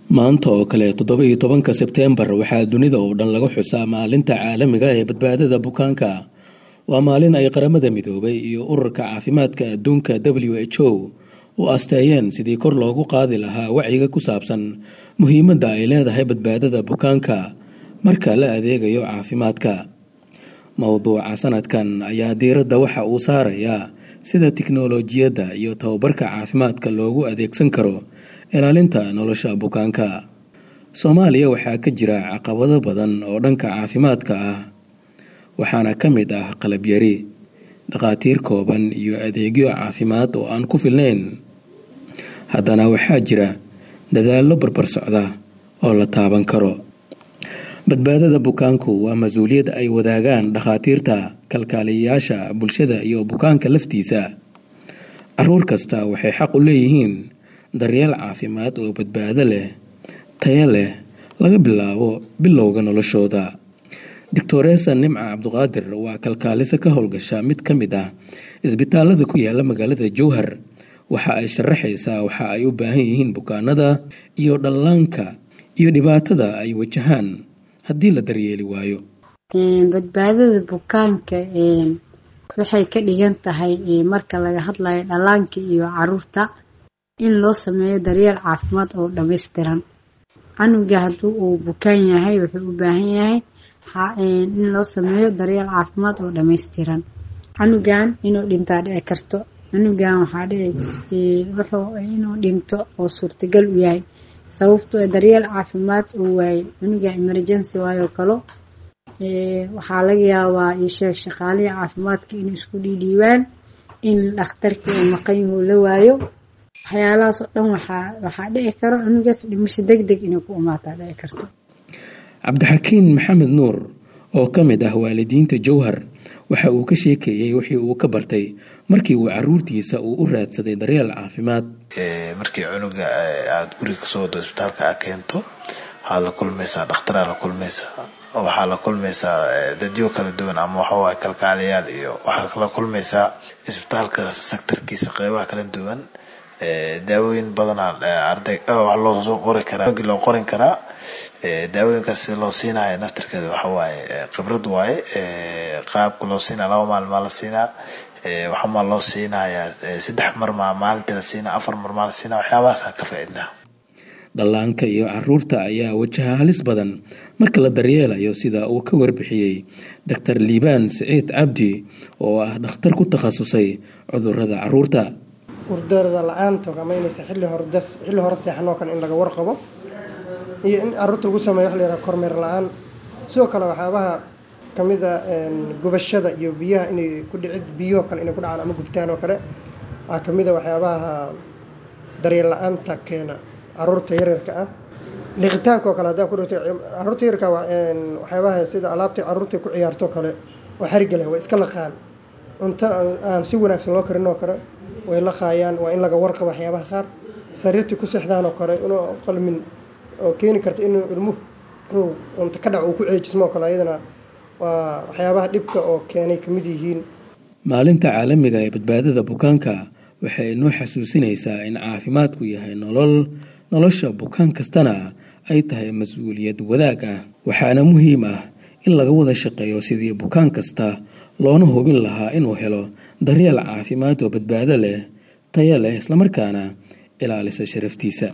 maanta oo kale toddoba iyo tobanka sebteembar waxaa dunida oo dhan laga xusaa maalinta caalamiga ee badbaadada bukaanka waa maalin ay qaramada midoobay iyo ururka caafimaadka adduunka w h o u asteeyeen sidii kor loogu qaadi lahaa wacyiga ku saabsan muhiimadda ay leedahay badbaadada bukaanka marka la adeegayo caafimaadka mowduuca sanadkan ayaa diiradda waxa uu saarayaa sida tiknolojiyadda iyo tababarka caafimaadka loogu adeegsan karo ilaalinta nolosha bukaanka soomaaliya waxaa ka jira caqabado badan oo dhanka caafimaadka ah waxaana ka mid ah qalabyari dhakhaatiir kooban iyo adeegyo caafimaad oo aan ku filnayn haddana waxaa jira dadaallo barbar socda oo la taaban karo badbaadada bukaanku waa mas-uuliyad ay wadaagaan dhakhaatiirta kalkaaliyayaasha bulshada iyo bukaanka laftiisa caruur kasta waxay xaq u leeyihiin daryeel caafimaad oo badbaado leh tayo leh laga bilaabo bilowga noloshooda doctoresa nimca cabduqaadir waa kalkaaliso ka howlgasha mid ka mid ah isbitaalada ku yaala magaalada jowhar waxa ay sharaxaysaa waxa ay u baahan yihiin bukaanada iyo dhallaanka iyo dhibaatada ay wajahaan haddii la daryeeli waayo badbaadada bukaanka waxay ka dhigan tahay marka laga hadlayo dhallaanka iyo caruurta in loo sameeyo daryeel caafimaad oo dhammaystiran canuga haddii uu bukaan yahay wuxuu u baahan yahay in loo sameeyo daryeel caafimaad oo dhammaystiran canugan inuu dhintaa dhici karto canugan waxaa dhici wuxuu inuu dhinto oo suurtagal u yahay sababtoo daryeel caafimaad uu waayey canuga emergency waayoo kalo waxaa laga yaabaa isheeg shaqaalihii caafimaadka inay isku dhiidhiibaan in dhakhtarkii uu maqan yahu la waayo waxyaalahaas oo dhan waxaa waxaa dhici karo cunugaas dhimasho deg deg inay ku imaataa dhici karto cabdixakiin maxamed nuur oo ka mid ah waalidiinta jowhar waxa uu ka sheekeeyey wixii uu ka bartay markii uu caruurtiisa uu u raadsaday daryeel caafimaad markii cunuga aada guriga kasoo wado isbitaalka a keento waxaad la kulmaysaa dhakhtaraa la kulmaysaa waxaa la kulmaysaa dadyo kala duwan ama waxawaay kalkaaliyaal iyo waxaa la kulmaysaa isbitaalka sektarkiisa qeybaha kala duwan daawooyin badanaa arday loo soo qori karaa loo qorin karaa daawooyinkaas si loo siinayo naftarkeeda waxawaaye khibrad waaye qaabka loo siinaya laba maalmaa la siinaa waxamaa loo siinayaa saddex marmaa maalintii la siinaa afar marmaa la siinaa waxyaabahaasaan ka faaidnaa dhallaanka iyo caruurta ayaa wajaha halis badan marka la daryeelayo sida uu ka warbixiyey doctor liibaan siciid cabdi oo ah dhakhtar ku takhasusay cudurada caruurta urdarada la-aanta ama inaysa xilli hore xilli hore seexanoo kale in laga warqabo iyo in caruurta lagu sameeyo wax la yaraha kormeer la-aan sidoo kale waxyaabaha kamid a gubashada iyo biyaha inay ku dhicid biyoo kale inay ku dhacaan ama gubtaan oo kale waxaa kamid a waxyaabaha daryeel la-aanta keena caruurta yaryarka ah liqitaanka oo kale haddaa ku dhigto caruurta yaryarka waxyaabaha sida alaabta caruurta ku ciyaarto kale oo xariga leh way iska laqaan cunto aan si wanaagsan loo karin oo kale way laqaayaan waa in laga warqabo waxyaabaha qaar sariirtii ku seexdaan oo kale inuu qalmin oo keeni karta inuu ilmuhu cunto ka dhac uu ku ceejismo oo kale ayadana waa waxyaabaha dhibka oo keenay kamid yihiin maalinta caalamiga ee badbaadada bukaanka waxay noo xasuusinaysaa in caafimaadku yahay nolol nolosha bukaan kastana ay tahay mas-uuliyad wadaag ah waxaana muhiim ah in laga wada shaqeeyo sidii bukaan kasta loona hubin lahaa inuu helo daryeel caafimaad oo badbaado leh tayo leh islamarkaana ilaalisa sharaftiisa